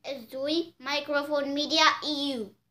እዙይ ማይክሮፎን ሚድያ እዩ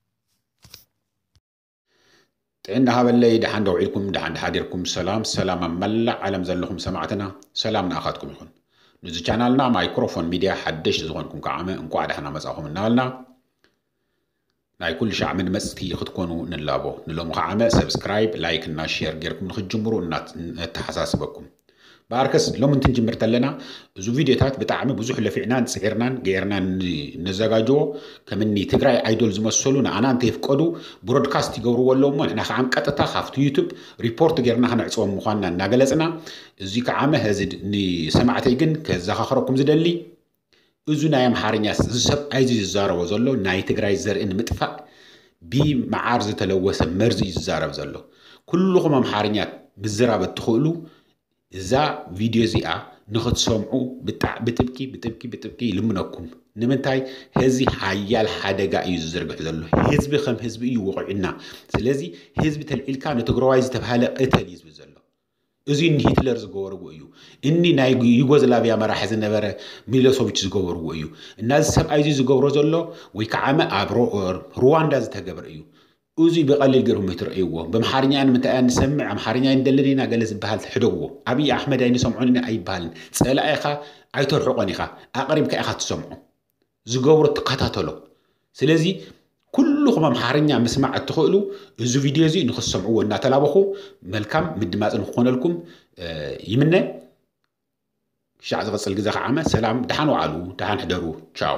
ጥዕና ሃበለይ ድሓን ደው ኢልኩም ድሓን ድሓዲርኩም ሰላም ሰላም ኣብ መላእ ዓለም ዘለኹም ሰማዕትና ሰላም ንኣኻትኩም ይኹን ነዚ ቻናልና ማይክሮፎን ሚድያ ሓደሽቲ ዝኾንኩም ከዓመ እንኳ ድሓና መፃኹም እናበልና ናይ ኩሉ ሻዕ መድመፅቲ ክትኮኑ ንላቦ ንሎሚ ከዓመ ሰብስክራይብ ላይክ እና ሼር ጌርኩም ንክትጅምሩ እተሓሳስበኩም በኣርከስ ሎሚ እንትንጅምር ተለና እዚ ቪድዮታት ብጣዕሚ ብዙሕ ለፊዕናን ፅዒርናን ገይርናን ነዘጋጅዎ ከምኒ ትግራይ ኣይዶል ዝመሰሉ ንኣና እንተይፍቀዱ ብሮድካስት ይገብርዎ ኣለዎ እሞ ንሕና ከዓ ቀጥታ ካብቲ ዩቱብ ሪፖርት ጌርና ክነዕፅቦም ምኳንና እናገለፅና እዚ ከዓመ ህዚ ንሰማዕተይ ግን ከዘኻኽረኩም ዝደሊ እዚ ናይ ኣምሓርኛ እዚ ሰብኣይ እዚ ዝዛረቦ ዘሎ ናይ ትግራይ ዘርኢ ንምጥፋእ ብመዓር ዝተለወሰ መርዚ እዩ ዝዛረብ ዘሎ ኩልኹም ኣምሓርኛ ምዝራብ እትኽእሉ እዛ ቪድዮ እዚኣ ንኽትሰምዑ ብጥብቂ ብጥብቂ ብጥብቂ ይልምነኩም ንምንታይ ህዚ ሓያል ሓደጋ እዩ ዝዝርግሕ ዘሎ ህዝቢ ከም ህዝቢ እዩ ውቑዕና ስለዚ ህዝቢ ተልዒልካ ንትግራዋይ ዝተባሃለ ቅተል እዩ ዝብል ዘሎ እዚ ንሂትለር ዝገበርዎ እዩ እኒ ናይ ዩጎዝላቪያ መራሒ ዝነበረ ሚሎሶቪች ዝገበርዎ እዩ እና እዚ ሰብኣይ እዚ ዝገብሮ ዘሎ ወይ ከዓመ ኣብ ሩዋንዳ ዝተገበረ እዩ እዚ ብቐሊል ገይርኩም ትርእይዎ ብምሓርኛ ንምንታይ እያ ንሰምዕ ኣምሓርኛ ንደልን ኢና ገለ ዝበሃል ትሕደግዎ ኣብዪ ኣሕመድ ኣይንሰምዖን ኣይበሃልን ፀላእ ኢኻ ኣይተርሕቆን ኢኻ ኣቕሪብካ ኢኻ ትሰምዖ ዝገብሮ ትከታተሎ ስለዚ ኩልኹም ኣምሓርኛ ምስማዕ እትኽእሉ እዚ ቪድዮ እዚ ንክትሰምዕዎ እናተላበኹ መልካም ምድማፅ ንክኾነልኩም ይምነ ሻዕ ዝቕፅል ግዜ ከዓመ ሰላም ድሓን ዋዕሉ ድሓን ሕደሩ ቻው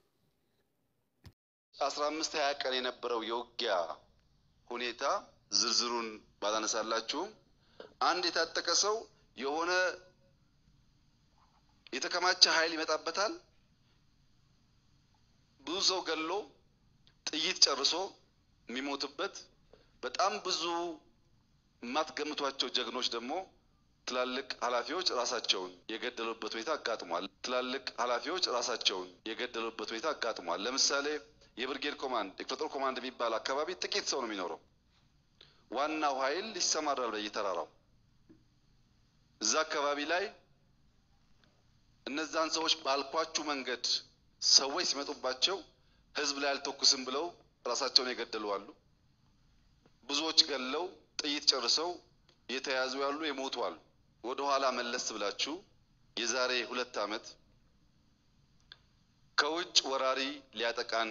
አስራ አምስት ሀያ ቀን የነበረው የውጊያ ሁኔታ ዝርዝሩን ባላነሳላችሁም አንድ የታጠቀ ሰው የሆነ የተከማቸ ኃይል ይመጣበታል። ብዙ ሰው ገሎ ጥይት ጨርሶ የሚሞትበት በጣም ብዙ የማትገምቷቸው ጀግኖች ደግሞ ትላልቅ ኃላፊዎች ራሳቸውን የገደሉበት ሁኔታ አጋጥሟል። ትላልቅ ኃላፊዎች ራሳቸውን የገደሉበት ሁኔታ አጋጥሟል። ለምሳሌ የብርጌድ ኮማንድ የክፍለ ጦር ኮማንድ የሚባል አካባቢ ጥቂት ሰው ነው የሚኖረው። ዋናው ኃይል ይሰማራል በየተራራው። እዛ አካባቢ ላይ እነዛን ሰዎች ባልኳችሁ መንገድ ሰዎች ሲመጡባቸው ህዝብ ላይ አልተኩስም ብለው ራሳቸውን የገደሉ አሉ። ብዙዎች ገለው ጥይት ጨርሰው የተያዙ ያሉ የሞቱ አሉ። ወደ ኋላ መለስ ብላችሁ የዛሬ ሁለት ዓመት ከውጭ ወራሪ ሊያጠቃን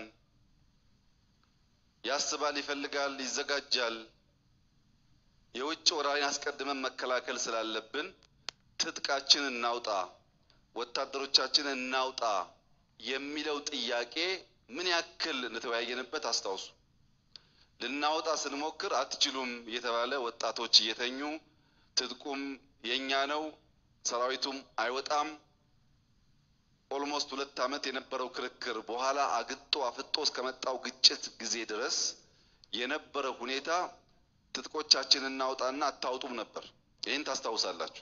ያስባል፣ ይፈልጋል፣ ይዘጋጃል። የውጭ ወራሪን አስቀድመን መከላከል ስላለብን ትጥቃችን እናውጣ፣ ወታደሮቻችን እናውጣ የሚለው ጥያቄ ምን ያክል እንደተወያየንበት አስታውሱ። ልናወጣ ስንሞክር አትችሉም እየተባለ ወጣቶች እየተኙ ትጥቁም የኛ ነው፣ ሰራዊቱም አይወጣም። ኦልሞስት ሁለት ዓመት የነበረው ክርክር በኋላ አግጦ አፍጦ እስከመጣው ግጭት ጊዜ ድረስ የነበረው ሁኔታ ትጥቆቻችንን እናውጣና አታውጡም ነበር። ይህን ታስታውሳላችሁ።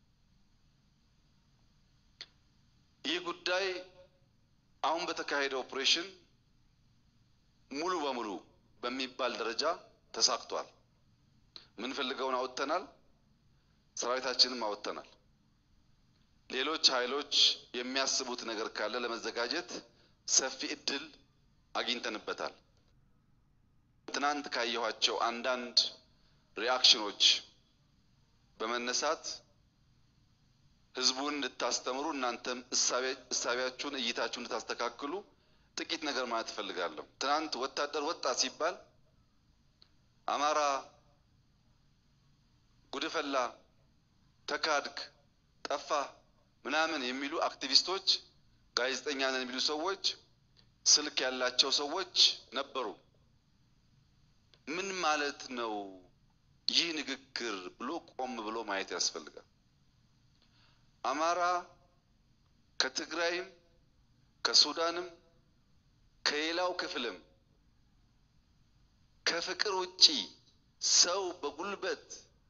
ይህ ጉዳይ አሁን በተካሄደ ኦፕሬሽን ሙሉ በሙሉ በሚባል ደረጃ ተሳክቷል። ምንፈልገውን አወጥተናል። ሰራዊታችንም አወጥተናል። ሌሎች ኃይሎች የሚያስቡት ነገር ካለ ለመዘጋጀት ሰፊ እድል አግኝተንበታል። ትናንት ካየኋቸው አንዳንድ ሪአክሽኖች በመነሳት ህዝቡን እንድታስተምሩ እናንተም እሳቢያችሁን እይታችሁን እንድታስተካክሉ ጥቂት ነገር ማለት እፈልጋለሁ። ትናንት ወታደር ወጣ ሲባል አማራ ጉድፈላ፣ ተካድክ፣ ጠፋ ምናምን የሚሉ አክቲቪስቶች፣ ጋዜጠኛ ነን የሚሉ ሰዎች፣ ስልክ ያላቸው ሰዎች ነበሩ። ምን ማለት ነው ይህ ንግግር ብሎ ቆም ብሎ ማየት ያስፈልጋል። አማራ ከትግራይም ከሱዳንም ከሌላው ክፍልም ከፍቅር ውጪ ሰው በጉልበት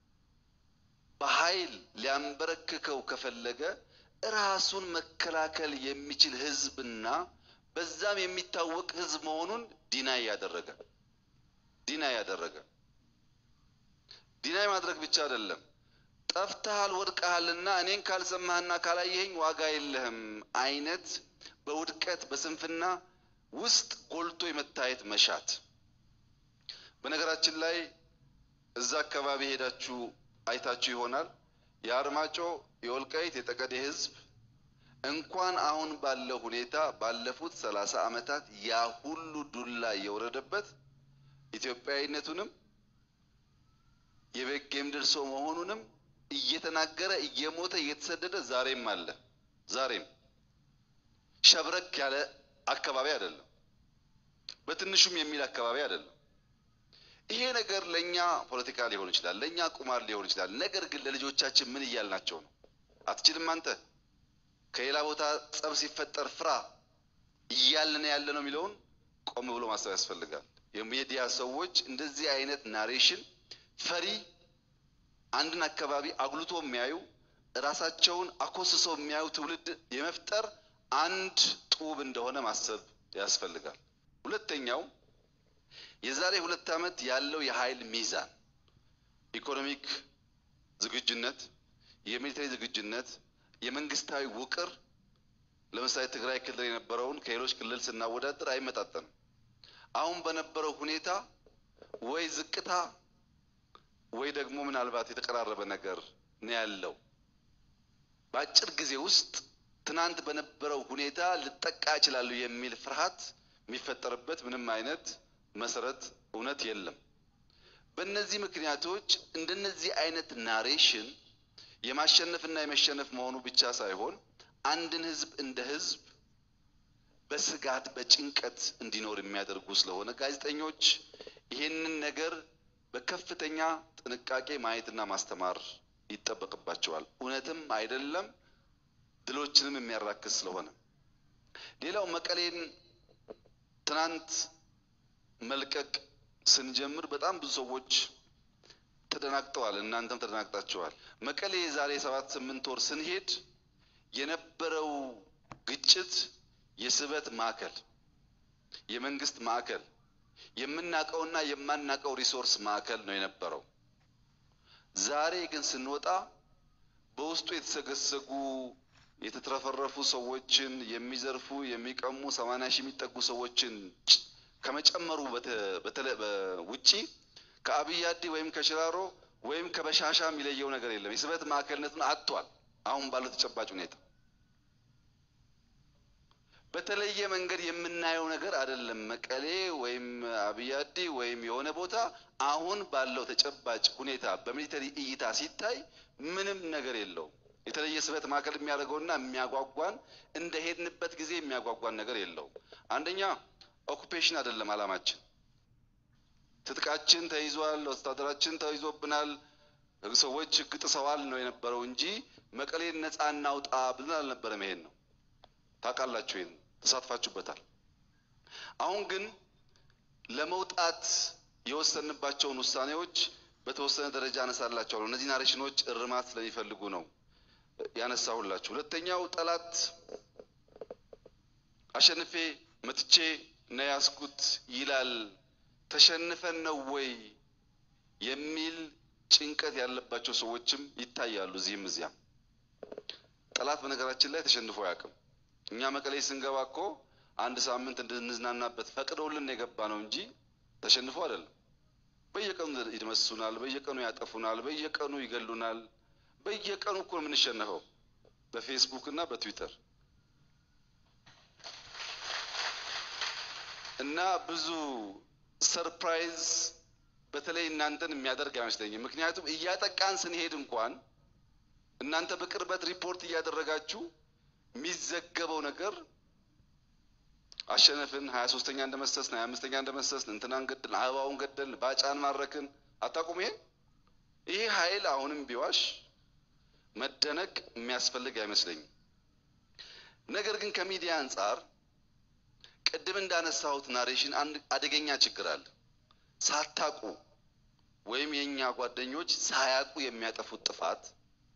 በኃይል ሊያንበረክከው ከፈለገ ራሱን መከላከል የሚችል ህዝብና በዛም የሚታወቅ ህዝብ መሆኑን ዲናይ ያደረገ ዲናይ ያደረገ ዲናይ ማድረግ ብቻ አይደለም። ጠፍተሃል፣ ወድቀሃልና እኔን ካልሰማህና ካላየኸኝ ዋጋ የለህም አይነት በውድቀት በስንፍና ውስጥ ጎልቶ የመታየት መሻት። በነገራችን ላይ እዛ አካባቢ ሄዳችሁ አይታችሁ ይሆናል። የአርማጮ የወልቃይት የጠገዴ ሕዝብ እንኳን አሁን ባለው ሁኔታ ባለፉት ሰላሳ ዓመታት ያ ሁሉ ዱላ እየወረደበት ኢትዮጵያዊነቱንም የበጌ ምድር ሰው መሆኑንም እየተናገረ እየሞተ እየተሰደደ ዛሬም አለ። ዛሬም ሸብረክ ያለ አካባቢ አይደለም፣ በትንሹም የሚል አካባቢ አይደለም። ይሄ ነገር ለእኛ ፖለቲካ ሊሆን ይችላል፣ ለእኛ ቁማር ሊሆን ይችላል። ነገር ግን ለልጆቻችን ምን እያልናቸው ነው? አትችልም አንተ ከሌላ ቦታ ጸብ ሲፈጠር ፍራ እያልን ያለ ነው የሚለውን ቆም ብሎ ማሰብ ያስፈልጋል። የሚዲያ ሰዎች እንደዚህ አይነት ናሬሽን ፈሪ አንድን አካባቢ አጉልቶ የሚያዩ ራሳቸውን አኮስሰው የሚያዩ ትውልድ የመፍጠር አንድ ጡብ እንደሆነ ማሰብ ያስፈልጋል። ሁለተኛው የዛሬ ሁለት ዓመት ያለው የኃይል ሚዛን ኢኮኖሚክ ዝግጁነት፣ የሚሊተሪ ዝግጁነት፣ የመንግስታዊ ውቅር ለምሳሌ ትግራይ ክልል የነበረውን ከሌሎች ክልል ስናወዳደር አይመጣጠንም። አሁን በነበረው ሁኔታ ወይ ዝቅታ ወይ ደግሞ ምናልባት የተቀራረበ ነገር ነው ያለው። በአጭር ጊዜ ውስጥ ትናንት በነበረው ሁኔታ ልጠቃ እችላለሁ የሚል ፍርሃት የሚፈጠርበት ምንም አይነት መሰረት እውነት የለም። በእነዚህ ምክንያቶች እንደነዚህ አይነት ናሬሽን የማሸነፍና የመሸነፍ መሆኑ ብቻ ሳይሆን አንድን ህዝብ እንደ ህዝብ በስጋት በጭንቀት እንዲኖር የሚያደርጉ ስለሆነ ጋዜጠኞች ይህንን ነገር በከፍተኛ ጥንቃቄ ማየትና ማስተማር ይጠበቅባቸዋል። እውነትም አይደለም ድሎችንም የሚያራክስ ስለሆነ ሌላው መቀሌን ትናንት መልቀቅ ስንጀምር በጣም ብዙ ሰዎች ተደናግጠዋል። እናንተም ተደናግጣችኋል። መቀሌ የዛሬ ሰባት ስምንት ወር ስንሄድ የነበረው ግጭት የስበት ማዕከል፣ የመንግስት ማዕከል፣ የምናውቀውና የማናውቀው ሪሶርስ ማዕከል ነው የነበረው። ዛሬ ግን ስንወጣ በውስጡ የተሰገሰጉ የተትረፈረፉ ሰዎችን የሚዘርፉ የሚቀሙ ሰማንያ ሺህ የሚጠጉ ሰዎችን ከመጨመሩ ውጪ ከአብይ አዲ ወይም ከሽራሮ ወይም ከበሻሻ የሚለየው ነገር የለም። የስበት ማዕከልነቱን አጥቷል። አሁን ባለው ተጨባጭ ሁኔታ በተለየ መንገድ የምናየው ነገር አይደለም። መቀሌ ወይም አብይ አዲ ወይም የሆነ ቦታ አሁን ባለው ተጨባጭ ሁኔታ በሚሊተሪ እይታ ሲታይ ምንም ነገር የለውም። የተለየ ስበት ማዕከል የሚያደርገውና የሚያጓጓን እንደ ሄድንበት ጊዜ የሚያጓጓን ነገር የለውም። አንደኛ ኦኩፔሽን አይደለም አላማችን። ትጥቃችን ተይዟል፣ ወታደራችን ተይዞብናል፣ ሰዎች ሕግ ጥሰዋል ነው የነበረው እንጂ መቀሌን ነፃ እናውጣ ብለን አልነበረም። ይሄን ነው ታውቃላችሁ፣ ይሄን ተሳትፋችሁበታል። አሁን ግን ለመውጣት የወሰንባቸውን ውሳኔዎች በተወሰነ ደረጃ አነሳላቸዋለሁ። እነዚህ ናሬሽኖች እርማት ስለሚፈልጉ ነው ያነሳሁላችሁ። ሁለተኛው ጠላት አሸንፌ መትቼ ነው ያስኩት ይላል። ተሸንፈን ነው ወይ የሚል ጭንቀት ያለባቸው ሰዎችም ይታያሉ እዚህም እዚያም። ጠላት በነገራችን ላይ ተሸንፎ አያውቅም። እኛ መቀሌ ስንገባ እኮ አንድ ሳምንት እንድንዝናናበት ፈቅደውልን የገባ ነው እንጂ ተሸንፎ አይደለም። በየቀኑ ይደመስሱናል፣ በየቀኑ ያጠፉናል፣ በየቀኑ ይገሉናል። በየቀኑ እኮ ነው የምንሸነፈው በፌስቡክ እና በትዊተር እና ብዙ ሰርፕራይዝ በተለይ እናንተን የሚያደርግ አይመስለኝም። ምክንያቱም እያጠቃን ስንሄድ እንኳን እናንተ በቅርበት ሪፖርት እያደረጋችሁ የሚዘገበው ነገር አሸነፍን፣ ሀያ ሶስተኛ እንደመሰስን፣ ሀያ አምስተኛ እንደመሰስን፣ እንትናን ገደልን፣ አበባውን ገደልን፣ ባጫን ማረክን። አታውቁም? ይሄ ይሄ ኃይል አሁንም ቢዋሽ መደነቅ የሚያስፈልግ አይመስለኝም። ነገር ግን ከሚዲያ አንጻር ቅድም እንዳነሳሁት ናሬሽን አንድ አደገኛ ችግር አለ። ሳታቁ ወይም የእኛ ጓደኞች ሳያውቁ የሚያጠፉት ጥፋት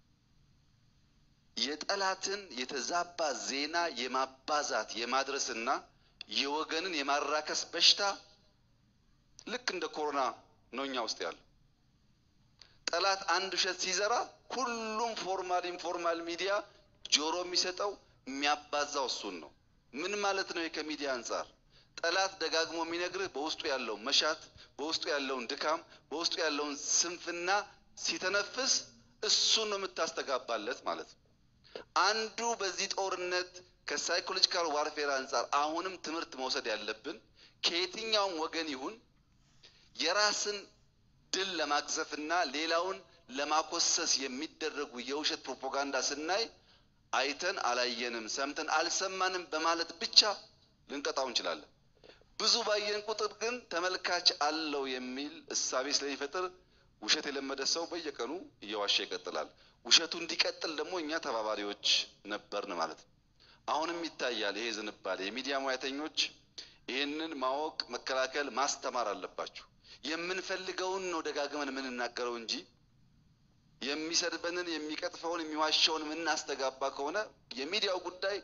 የጠላትን የተዛባ ዜና የማባዛት የማድረስና የወገንን የማራከስ በሽታ ልክ እንደ ኮሮና ነው እኛ ውስጥ ያለው። ጠላት አንድ ውሸት ሲዘራ ሁሉም ፎርማል ኢንፎርማል ሚዲያ ጆሮ የሚሰጠው የሚያባዛው እሱን ነው። ምን ማለት ነው? ከሚዲያ አንጻር ጠላት ደጋግሞ የሚነግርህ በውስጡ ያለውን መሻት፣ በውስጡ ያለውን ድካም፣ በውስጡ ያለውን ስንፍና ሲተነፍስ እሱን ነው የምታስተጋባለት ማለት ነው። አንዱ በዚህ ጦርነት ከሳይኮሎጂካል ዋርፌር አንጻር አሁንም ትምህርት መውሰድ ያለብን ከየትኛውም ወገን ይሁን የራስን ድል ለማግዘፍና ሌላውን ለማኮሰስ የሚደረጉ የውሸት ፕሮፓጋንዳ ስናይ አይተን አላየንም፣ ሰምተን አልሰማንም በማለት ብቻ ልንቀጣው እንችላለን። ብዙ ባየን ቁጥር ግን ተመልካች አለው የሚል እሳቤ ስለሚፈጥር ውሸት የለመደ ሰው በየቀኑ እየዋሸ ይቀጥላል። ውሸቱ እንዲቀጥል ደግሞ እኛ ተባባሪዎች ነበርን ማለት ነው። አሁንም ይታያል ይሄ ዝንባሌ። የሚዲያ ሙያተኞች ይህንን ማወቅ፣ መከላከል፣ ማስተማር አለባችሁ። የምንፈልገውን ነው ደጋግመን የምንናገረው እንጂ የሚሰድበንን፣ የሚቀጥፈውን፣ የሚዋሸውን የምናስተጋባ ከሆነ የሚዲያው ጉዳይ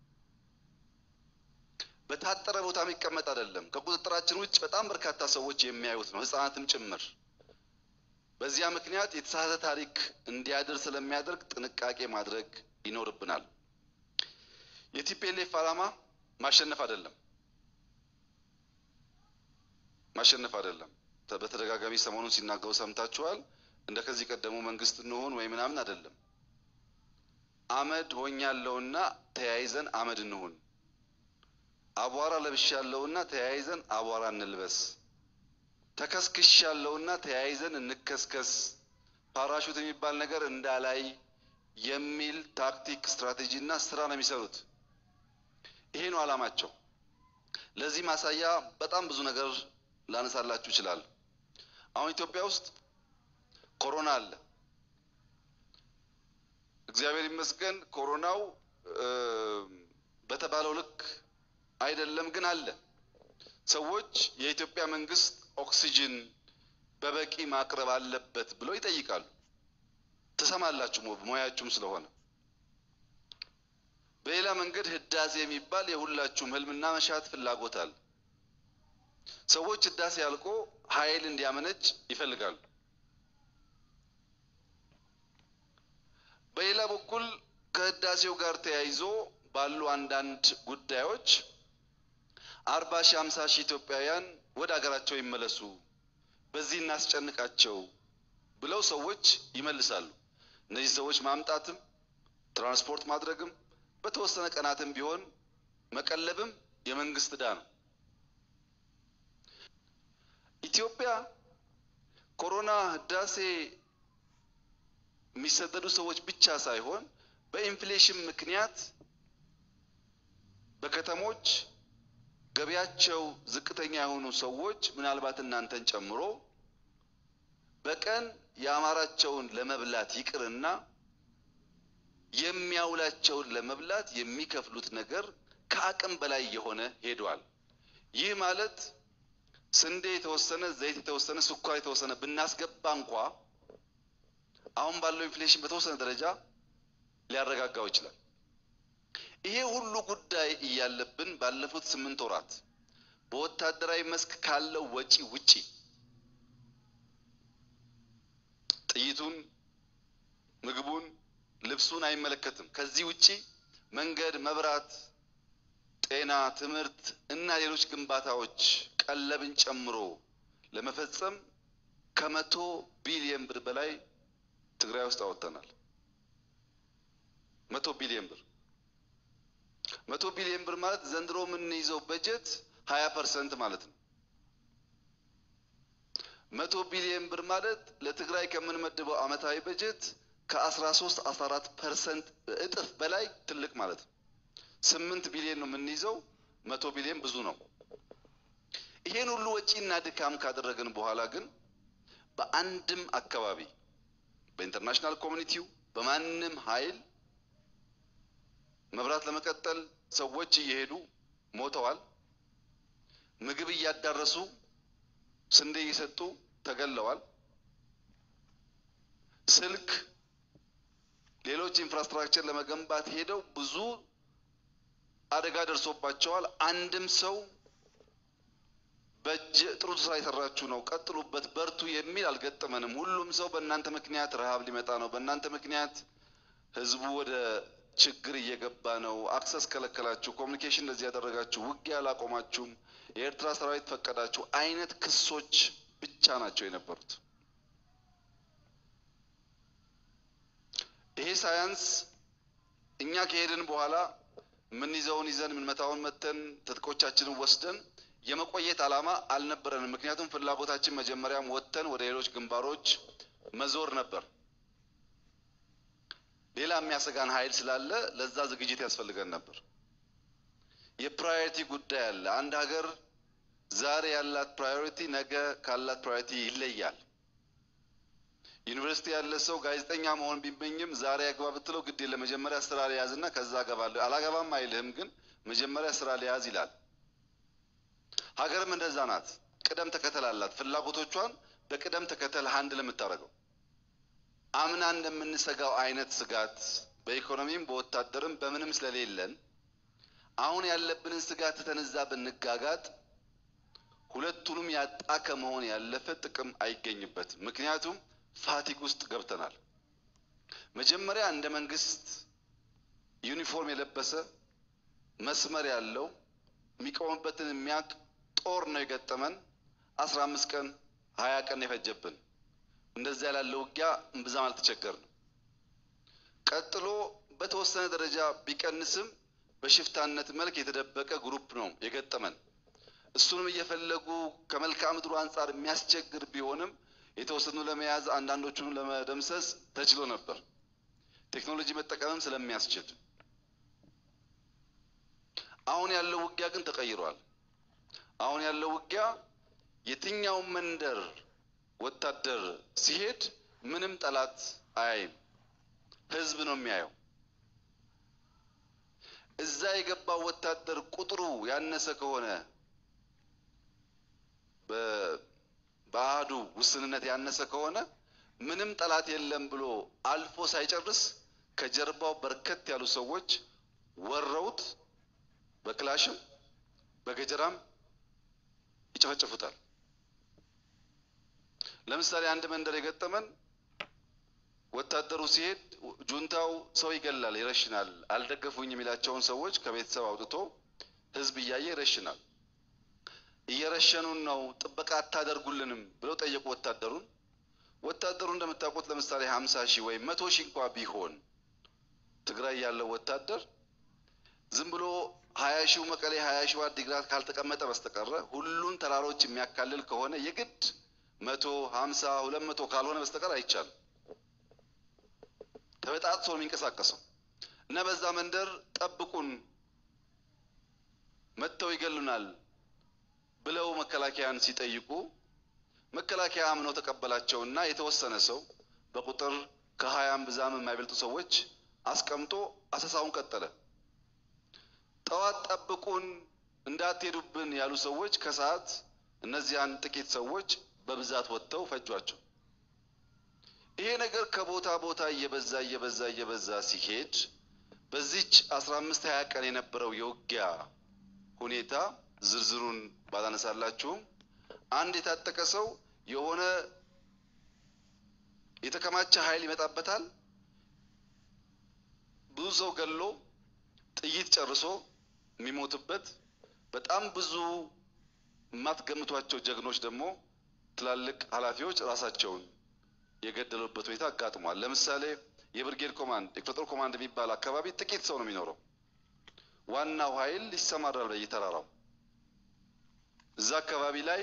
በታጠረ ቦታ የሚቀመጥ አይደለም። ከቁጥጥራችን ውጭ በጣም በርካታ ሰዎች የሚያዩት ነው፣ ሕፃናትም ጭምር። በዚያ ምክንያት የተሳሳተ ታሪክ እንዲያድር ስለሚያደርግ ጥንቃቄ ማድረግ ይኖርብናል። የቲፒኤልኤፍ ዓላማ ማሸነፍ አይደለም ማሸነፍ አይደለም። በተደጋጋሚ ሰሞኑን ሲናገሩ ሰምታችኋል። እንደ ከዚህ ቀደሙ መንግስት እንሆን ወይ ምናምን አይደለም። አመድ ሆኛለሁና ተያይዘን አመድ እንሁን፣ አቧራ ለብሻለሁና ተያይዘን አቧራ እንልበስ፣ ተከስክሻለሁና ተያይዘን እንከስከስ፣ ፓራሹት የሚባል ነገር እንዳላይ የሚል ታክቲክ፣ ስትራቴጂ እና ስራ ነው የሚሰሩት። ይሄ ነው ዓላማቸው። ለዚህ ማሳያ በጣም ብዙ ነገር ላነሳላችሁ ይችላል። አሁን ኢትዮጵያ ውስጥ ኮሮና አለ። እግዚአብሔር ይመስገን ኮሮናው በተባለው ልክ አይደለም፣ ግን አለ። ሰዎች የኢትዮጵያ መንግስት ኦክሲጅን በበቂ ማቅረብ አለበት ብለው ይጠይቃሉ። ትሰማላችሁ፣ ሙያችሁም ስለሆነ። በሌላ መንገድ ህዳሴ የሚባል የሁላችሁም ህልምና መሻት ፍላጎት አለ። ሰዎች ህዳሴ አልቆ ኃይል እንዲያመነጭ ይፈልጋሉ። በሌላ በኩል ከህዳሴው ጋር ተያይዞ ባሉ አንዳንድ ጉዳዮች አርባ ሺህ ሃምሳ ሺህ ኢትዮጵያውያን ወደ ሀገራቸው ይመለሱ፣ በዚህ እናስጨንቃቸው ብለው ሰዎች ይመልሳሉ። እነዚህ ሰዎች ማምጣትም ትራንስፖርት ማድረግም በተወሰነ ቀናትም ቢሆን መቀለብም የመንግስት ዕዳ ነው። ኢትዮጵያ ኮሮና ህዳሴ የሚሰደዱ ሰዎች ብቻ ሳይሆን በኢንፍሌሽን ምክንያት በከተሞች ገቢያቸው ዝቅተኛ የሆኑ ሰዎች ምናልባት እናንተን ጨምሮ በቀን የአማራቸውን ለመብላት ይቅርና የሚያውላቸውን ለመብላት የሚከፍሉት ነገር ከአቅም በላይ የሆነ ሄዷል። ይህ ማለት ስንዴ የተወሰነ፣ ዘይት የተወሰነ፣ ስኳር የተወሰነ ብናስገባ እንኳ አሁን ባለው ኢንፍሌሽን በተወሰነ ደረጃ ሊያረጋጋው ይችላል። ይሄ ሁሉ ጉዳይ እያለብን ባለፉት ስምንት ወራት በወታደራዊ መስክ ካለው ወጪ ውጪ ጥይቱን፣ ምግቡን፣ ልብሱን አይመለከትም። ከዚህ ውጪ መንገድ፣ መብራት፣ ጤና፣ ትምህርት እና ሌሎች ግንባታዎች ቀለብን ጨምሮ ለመፈጸም ከመቶ ቢሊየን ብር በላይ ትግራይ ውስጥ አወጥተናል። መቶ ቢሊየን ብር መቶ ቢሊየን ብር ማለት ዘንድሮ የምንይዘው በጀት ሀያ ፐርሰንት ማለት ነው። መቶ ቢሊየን ብር ማለት ለትግራይ ከምንመድበው ዓመታዊ በጀት ከአስራ ሶስት አስራ አራት ፐርሰንት እጥፍ በላይ ትልቅ ማለት ነው። ስምንት ቢሊየን ነው የምንይዘው። መቶ ቢሊየን ብዙ ነው። ይሄን ሁሉ ወጪና ድካም ካደረግን በኋላ ግን በአንድም አካባቢ በኢንተርናሽናል ኮሚኒቲው በማንም ኃይል መብራት ለመቀጠል ሰዎች እየሄዱ ሞተዋል። ምግብ እያዳረሱ ስንዴ እየሰጡ ተገለዋል። ስልክ፣ ሌሎች ኢንፍራስትራክቸር ለመገንባት ሄደው ብዙ አደጋ ደርሶባቸዋል። አንድም ሰው በእጅ ጥሩ ስራ የሰራችሁ ነው፣ ቀጥሉበት፣ በርቱ የሚል አልገጠመንም። ሁሉም ሰው በእናንተ ምክንያት ረሃብ ሊመጣ ነው፣ በእናንተ ምክንያት ህዝቡ ወደ ችግር እየገባ ነው፣ አክሰስ ከለከላችሁ፣ ኮሚኒኬሽን እንደዚህ ያደረጋችሁ፣ ውጊያ አላቆማችሁም፣ የኤርትራ ሰራዊት ፈቀዳችሁ አይነት ክሶች ብቻ ናቸው የነበሩት። ይሄ ሳያንስ እኛ ከሄድን በኋላ የምንይዘውን ይዘን የምንመታውን መተን ትጥቆቻችንን ወስደን የመቆየት ዓላማ አልነበረንም። ምክንያቱም ፍላጎታችን መጀመሪያም ወጥተን ወደ ሌሎች ግንባሮች መዞር ነበር። ሌላ የሚያሰጋን ኃይል ስላለ ለዛ ዝግጅት ያስፈልገን ነበር። የፕራዮሪቲ ጉዳይ አለ። አንድ ሀገር ዛሬ ያላት ፕራዮሪቲ ነገ ካላት ፕራዮሪቲ ይለያል። ዩኒቨርሲቲ ያለ ሰው ጋዜጠኛ መሆን ቢመኝም ዛሬ አግባ ብትለው ግድ የለ መጀመሪያ ስራ ሊያዝና ከዛ አገባለሁ አላገባም አይልህም፣ ግን መጀመሪያ ስራ ሊያዝ ይላል። ሀገርም እንደዛ ናት። ቅደም ተከተል አላት። ፍላጎቶቿን በቅደም ተከተል ሀንድ ለምታደርገው አምና እንደምንሰጋው አይነት ስጋት በኢኮኖሚም በወታደርም በምንም ስለሌለን አሁን ያለብንን ስጋት ተነዛ ብንጋጋጥ ሁለቱንም ያጣ ከመሆን ያለፈ ጥቅም አይገኝበትም። ምክንያቱም ፋቲግ ውስጥ ገብተናል። መጀመሪያ እንደ መንግስት ዩኒፎርም የለበሰ መስመር ያለው የሚቆምበትን የሚያውቅ ጦር ነው የገጠመን። አስራ አምስት ቀን ሀያ ቀን የፈጀብን እንደዚያ ላለ ውጊያ እምብዛም አልተቸገርንም። ቀጥሎ በተወሰነ ደረጃ ቢቀንስም በሽፍታነት መልክ የተደበቀ ግሩፕ ነው የገጠመን። እሱንም እየፈለጉ ከመልክዓ ምድሩ አንጻር የሚያስቸግር ቢሆንም የተወሰኑ ለመያዝ አንዳንዶቹን ለመደምሰስ ተችሎ ነበር፣ ቴክኖሎጂ መጠቀምም ስለሚያስችል። አሁን ያለው ውጊያ ግን ተቀይሯል። አሁን ያለው ውጊያ የትኛው መንደር ወታደር ሲሄድ ምንም ጠላት አያይም፣ ህዝብ ነው የሚያየው። እዛ የገባው ወታደር ቁጥሩ ያነሰ ከሆነ በአህዱ ውስንነት ያነሰ ከሆነ ምንም ጠላት የለም ብሎ አልፎ ሳይጨርስ ከጀርባው በርከት ያሉ ሰዎች ወረውት በክላሽም በገጀራም ይጨፈጭፉታል። ለምሳሌ አንድ መንደር የገጠመን ወታደሩ ሲሄድ ጁንታው ሰው ይገላል፣ ይረሽናል። አልደገፉኝ የሚላቸውን ሰዎች ከቤተሰብ አውጥቶ ህዝብ እያየ ይረሽናል። እየረሸኑን ነው፣ ጥበቃ አታደርጉልንም ብለው ጠየቁ ወታደሩን። ወታደሩ እንደምታውቁት ለምሳሌ ሀምሳ ሺህ ወይም መቶ ሺህ እንኳ ቢሆን ትግራይ ያለው ወታደር ዝም ብሎ ሀያ ሺው መቀሌ ሀያ ሺው አዲግራት ካልተቀመጠ በስተቀረ ሁሉን ተራሮች የሚያካልል ከሆነ የግድ መቶ ሀምሳ ሁለት መቶ ካልሆነ በስተቀር አይቻልም። ተበጣጥሶ ነው የሚንቀሳቀሰው እና በዛ መንደር ጠብቁን መጥተው ይገሉናል ብለው መከላከያን ሲጠይቁ መከላከያ አምኖ ተቀበላቸውና የተወሰነ ሰው በቁጥር ከሀያም ብዛም የማይበልጡ ሰዎች አስቀምጦ አሰሳውን ቀጠለ። ጠዋት ጠብቁን እንዳትሄዱብን ያሉ ሰዎች ከሰዓት እነዚያን ጥቂት ሰዎች በብዛት ወጥተው ፈጇቸው። ይሄ ነገር ከቦታ ቦታ እየበዛ እየበዛ እየበዛ ሲሄድ በዚች አስራ አምስት ሀያ ቀን የነበረው የውጊያ ሁኔታ ዝርዝሩን ባላነሳላችሁም አንድ የታጠቀ ሰው የሆነ የተከማቸ ኃይል ይመጣበታል። ብዙ ሰው ገሎ ጥይት ጨርሶ የሚሞትበት በጣም ብዙ የማትገምቷቸው ጀግኖች ደግሞ ትላልቅ ኃላፊዎች ራሳቸውን የገደሉበት ሁኔታ አጋጥሟል። ለምሳሌ የብርጌድ ኮማንድ የክፍለ ጦር ኮማንድ የሚባል አካባቢ ጥቂት ሰው ነው የሚኖረው። ዋናው ኃይል ይሰማራል በየተራራው። እዛ አካባቢ ላይ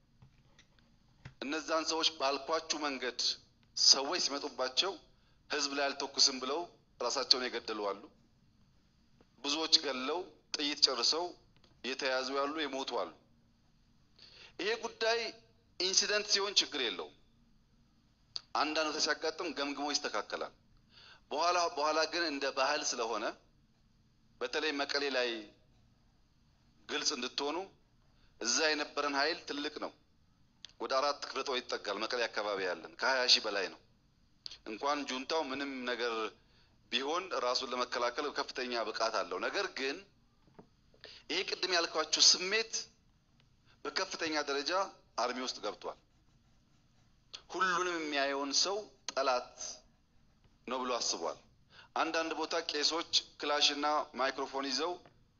እነዛን ሰዎች ባልኳችሁ መንገድ ሰዎች ሲመጡባቸው ህዝብ ላይ አልተኩስም ብለው ራሳቸውን የገደሉ አሉ። ብዙዎች ገለው ጥይት ጨርሰው የተያዙ ያሉ የሞቱ አሉ። ይሄ ጉዳይ ኢንሲደንት ሲሆን ችግር የለውም። አንዳንዱ ሲያጋጥም ገምግሞ ይስተካከላል። በኋላ በኋላ ግን እንደ ባህል ስለሆነ በተለይ መቀሌ ላይ ግልጽ እንድትሆኑ እዛ የነበረን ኃይል ትልቅ ነው። ወደ አራት ክፍለ ጦር ይጠጋል። መቀሌ አካባቢ ያለን ከሀያ ሺህ በላይ ነው። እንኳን ጁንታው ምንም ነገር ቢሆን ራሱን ለመከላከል ከፍተኛ ብቃት አለው። ነገር ግን ይሄ ቅድም ያልኳችሁ ስሜት በከፍተኛ ደረጃ አርሚ ውስጥ ገብቷል። ሁሉንም የሚያየውን ሰው ጠላት ነው ብሎ አስቧል። አንዳንድ ቦታ ቄሶች ክላሽና ማይክሮፎን ይዘው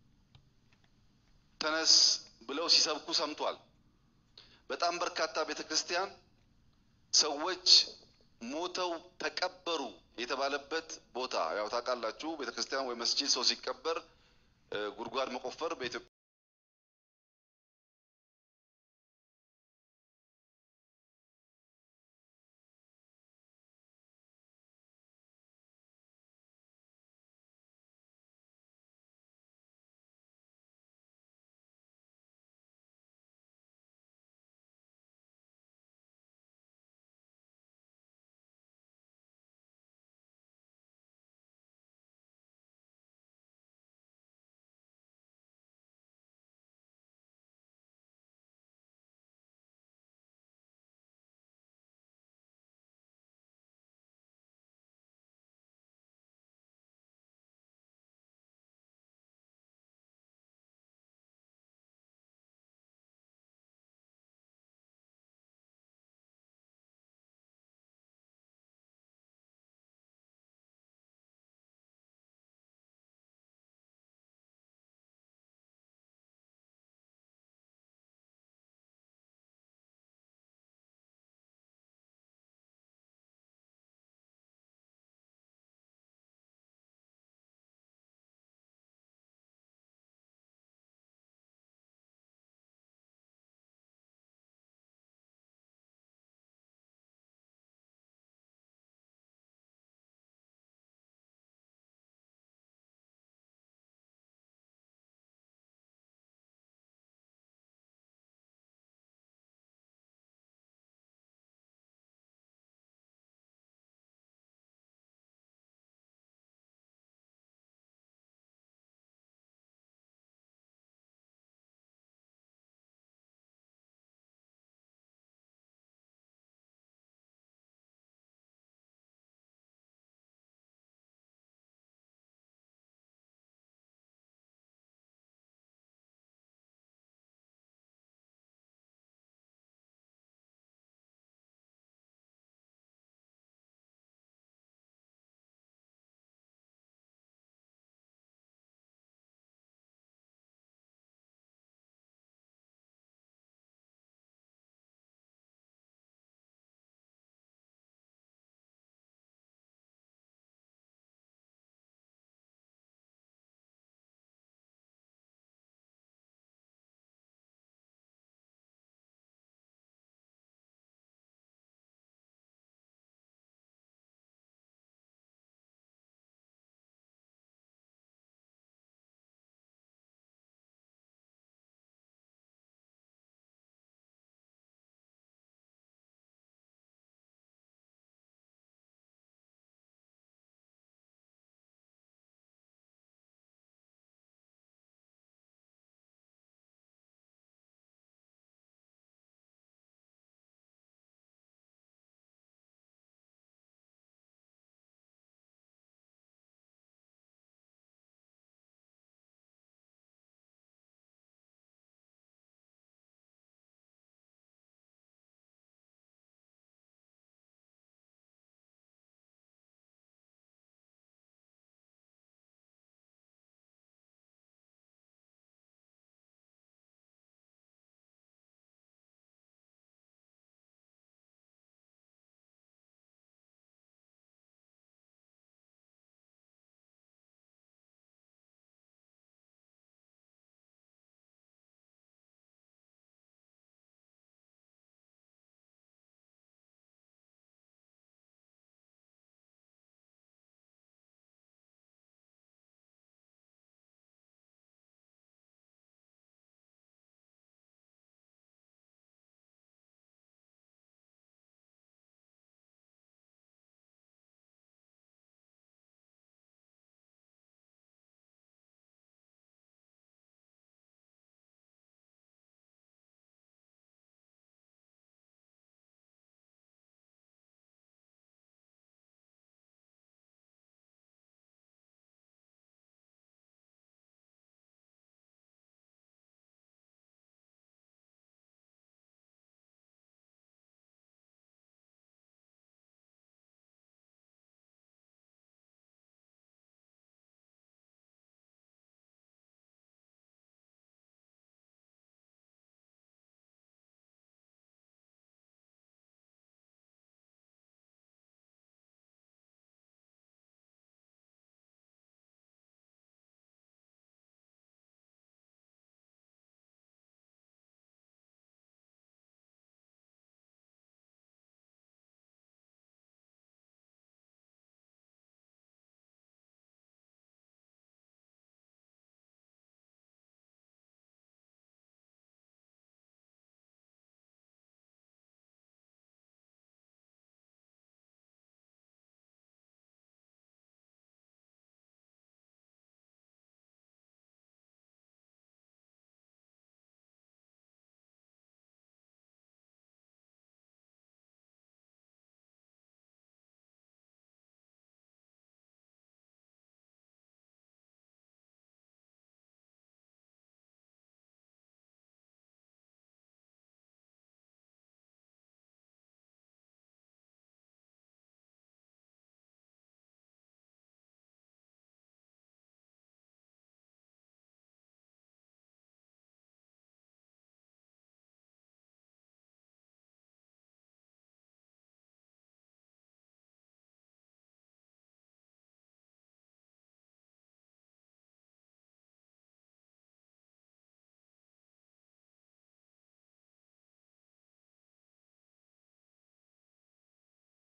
ተነስ ብለው ሲሰብኩ ሰምቷል። በጣም በርካታ ቤተ ክርስቲያን ሰዎች ሞተው ተቀበሩ የተባለበት ቦታ ያው ታውቃላችሁ፣ ቤተ ክርስቲያን ወይ መስጂድ ሰው ሲቀበር ጉድጓድ መቆፈር በኢትዮጵያ